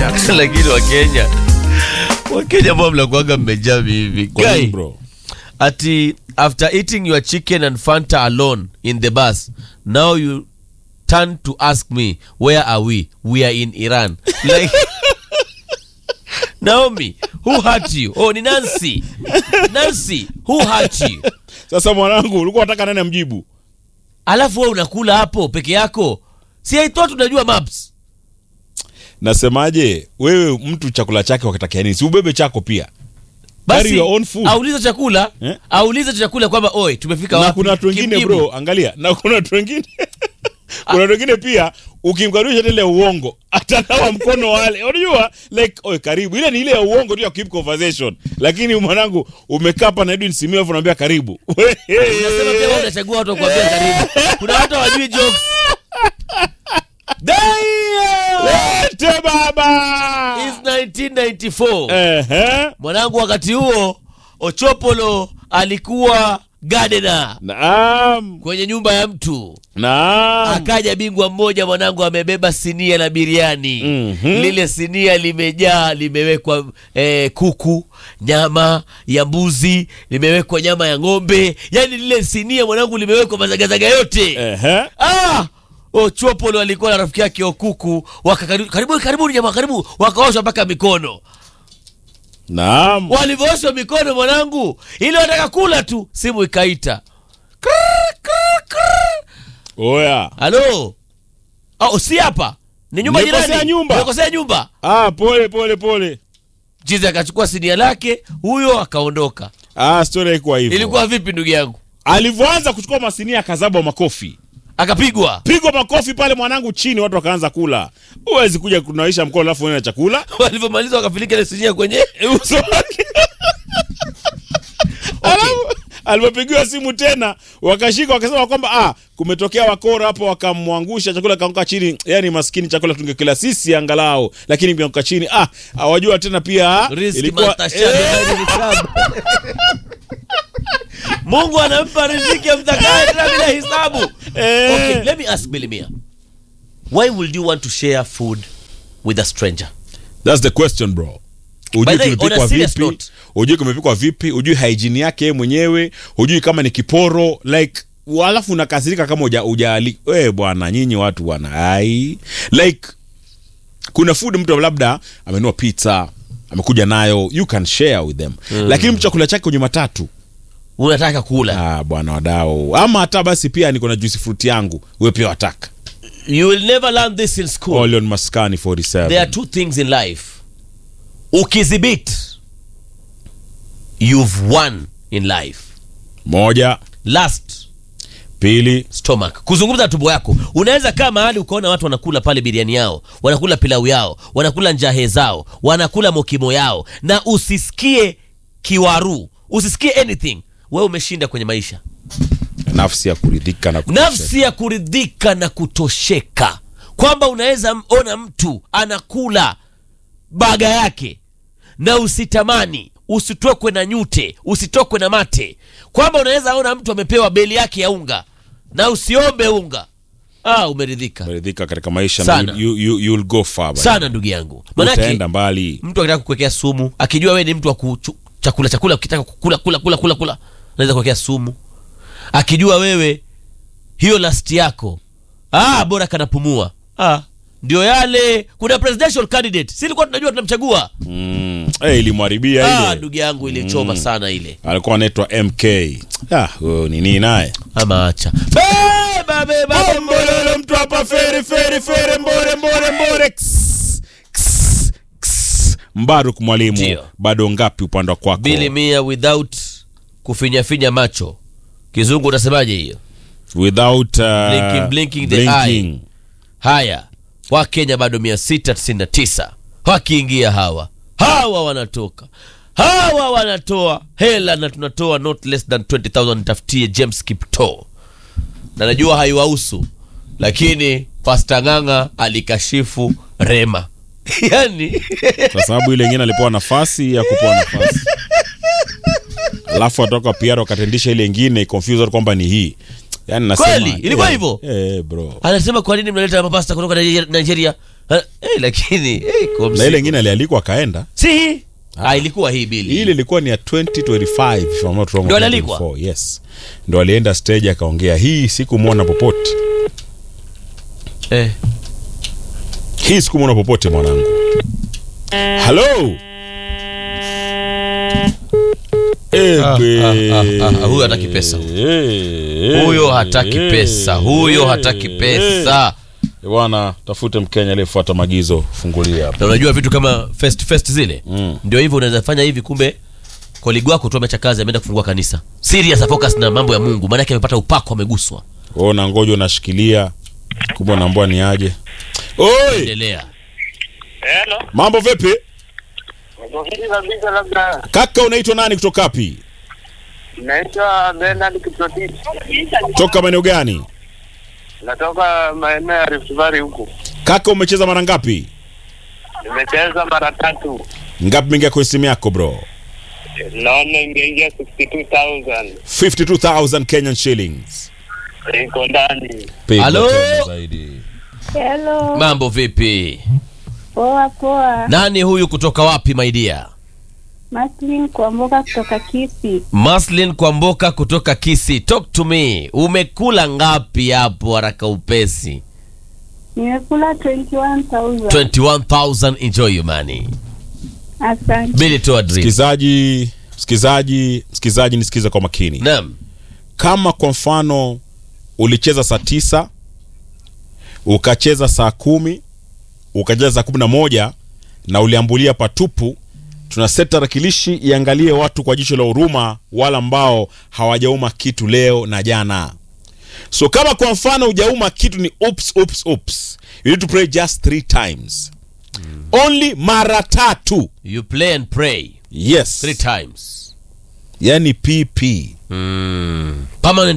Jackson. lakini wakenya wakenya ambao mnakuaga mmejaa hivi Kwa nini Guy, bro? ati after eating your chicken and fanta alone in the bus now you turn to ask me where are we we are in iran like naomi who hurt you oh ni nancy nancy who hurt you Sasa mwanangu, ulikuwa unataka nani amjibu? alafu we unakula hapo peke yako si I thought unajua maps Nasemaje, wewe mtu chakula chake wakitakia nini? Si ubebe chako pia. Carry your own food. aulize chakula Eh? aulize chakula kwamba oi tumefika Na wapi kuna watu wengine Kimjibu. bro, angalia, na kuna watu wengine kuna watu wengine pia ukimkaribisha tele ya uongo atanawa mkono wale unajua like oe karibu ile ni ile ya uongo tu ya keep conversation lakini mwanangu umekaa hapa na Edwin Simio afu unaambia karibu Unasema pia wewe unachagua watu wa kuambia karibu. Kuna watu hawajui jokes. Lete baba It's 1994. Ehe. Mwanangu wakati huo Ochopolo alikuwa gardener Naam. kwenye nyumba ya mtu. Naam. Akaja bingwa mmoja mwanangu amebeba sinia la biriani. Mhm. Lile sinia limejaa limewekwa eh, kuku, nyama ya mbuzi, limewekwa nyama ya ng'ombe. Yaani lile sinia mwanangu limewekwa mazagazaga yote. Ehe. Ah! Ochopolo alikuwa na rafiki yake Okuku, waka karibu karibuni karibuni jamaa karibu, wakaoshwa mpaka mikono. Naam. Walivyooshwa mikono mwanangu, ili wataka kula tu, simu ikaita. Krrr, krrr, krrr. Oya. Halo. Oh, si hapa. Ni nyumba Nimekosea jirani. nyumba. Nimekosea nyumba. Ah, pole pole pole. Chizi akachukua sinia lake, huyo akaondoka. Ah, story haikuwa hivyo. Ilikuwa vipi ndugu yangu? Alivyoanza kuchukua masinia akazabwa makofi. Akapigwa. Pigwa makofi pale mwanangu chini watu wakaanza kula. Huwezi kuja kunawisha mkono alafu uone na chakula. Walivyomaliza wakapeleka ile sinia kwenye Uso wake. Alafu alipopigiwa simu tena wakashika wakasema kwamba ah, kumetokea wakora hapo wakamwangusha chakula kaanguka chini. Yani maskini chakula tungekila sisi angalau, lakini kianguka chini ah, hawajua tena pia Riziki matashabi eh, bila hisabu. Mungu anampa riziki amtakaye tena bila hisabu. eh. Okay, let me ask Bilimia. Why would you want to share food with a stranger? That's the question bro. By Ujui the way, on a kimepikwa serious vipi? note. Ujui kumepikwa vipi? Ujui hygiene yake yeye mwenyewe? Ujui kama ni kiporo like alafu unakasirika kama uja ujali. We bwana, nyinyi watu bwana, ai like kuna food mtu labda amenunua pizza amekuja nayo, you can share with them mm. Lakini mtu chakula chake kwenye matatu Unataka kula. ah, bwana wadau, ama hata basi pia niko na juice fruit yangu, we pia wataka You will never learn this in school. All on Maskani 47 There are two things in life. Ukizibit, you've won in life. moja, Last, pili, stomach kuzungumza tumbo yako unaweza kaa mahali ukaona watu wanakula pale biriani yao wanakula pilau yao wanakula njahe zao wanakula mokimo yao na usisikie kiwaru usisikie anything wewe umeshinda kwenye maisha nafsi ya kuridhika na kutosheka. nafsi ya kuridhika na kutosheka kwamba unaweza m- ona mtu anakula baga yake na usitamani usitokwe na nyute usitokwe na mate kwamba unaweza ona mtu amepewa beli yake ya unga na usiombe unga ah, umeridhika umeridhika katika maisha Sana. na you, you, you'll go far bwana. sana ndugu yangu manake utaenda mbali mtu akitaka kukuwekea sumu akijua wewe ni mtu wa kuchu- chakula chakula ukitaka kukula kula kula kula kula anaweza kuwekea sumu akijua wewe hiyo lasti yako ah, bora kanapumua ah, ndio yale kuna presidential candidate si ilikuwa tunajua tunamchagua mm. hey, ilimharibia ah, ile ndugu yangu ilichoma sana ile alikuwa anaitwa mk ah, huyo nini naye ama acha beba beba Mbololo mtu hapa fere fere fere mbore mbore mbore Ks, ks, ks. Mbaruk mwalimu Ndio. bado ngapi upande wa kwako bili mia without kufinyafinya macho kizungu unasemaje hiyo without uh, Blinking, blinking the blinking. haya wakenya bado 699 wakiingia hawa hawa wanatoka hawa wanatoa hela na tunatoa not less than 20000 tafutie james kipto na najua haiwahusu lakini pasta ng'ang'a alikashifu rema yani kwa sababu ile ingine alipewa nafasi ya kupewa nafasi alafu atoka pr wakatendisha ile ingine confuse watu kwamba ni hii yani nasema Kweli? Ilikuwa eh, hivyo? eh, bro anasema kwa nini mnaleta mapasta kutoka Nigeria- nigeria Ah, eh, lakini eh, kwa na msiku. ile ingine alialikwa akaenda si hii ah, ilikuwa hii bili ile ilikuwa ni ya 2025 if I'm not wrong, Ndio alialikwa? 2024, yes ndo alienda stage akaongea hii sikumwona popote eh. hii sikumwona popote mwanangu halo Egbe. ah, ah, ah, huyo hataki pesa. Eh, huyo hataki eh, pesa huyo hataki eh, pesa eh. bwana tafute mkenya aliyefuata maagizo fungulia hapa na unajua vitu kama fest fest zile Mm. ndio hivyo unaweza fanya hivi kumbe koligi wako tu ameacha kazi ameenda kufungua kanisa serious a focus na mambo ya mungu maanake amepata upako ameguswa wewe na ngoja unashikilia kumbe unaambua ni aje oi endelea Hello. mambo vipi Hili kabisa labda kaka unaitwa nani kutoka wapi naitwa Bernard Kiprotich. toka maeneo gani Natoka maeneo ya Rift Valley huku. kaka umecheza mara ngapi Nimecheza mara tatu. ngapi mingia kwenye simu yako bro Naona imeingia 62,000. 52000 kenyan shillings Iko ndani. Piga Halo? tena zaidi. Hello. mambo vipi Poa poa. nani huyu kutoka wapi maidia Maslin Kwamboka kutoka Kisi. maslin kwamboka kutoka kisi talk to me umekula ngapi hapo haraka upesi Nimekula 21,000. 21000 enjoy your money Asante. bili toa dream msikizaji msikizaji msikizaji nisikize kwa makini naam kama kwa mfano ulicheza saa tisa ukacheza saa kumi ukacheza saa kumi na moja na uliambulia patupu tuna set tarakilishi iangalie watu kwa jicho la huruma wala ambao hawajauma kitu leo na jana so kama kwa mfano hujauma kitu ni oops, oops, oops. you need to pray just three times only mara tatu you play and pray yes three times yani pp mm. permanent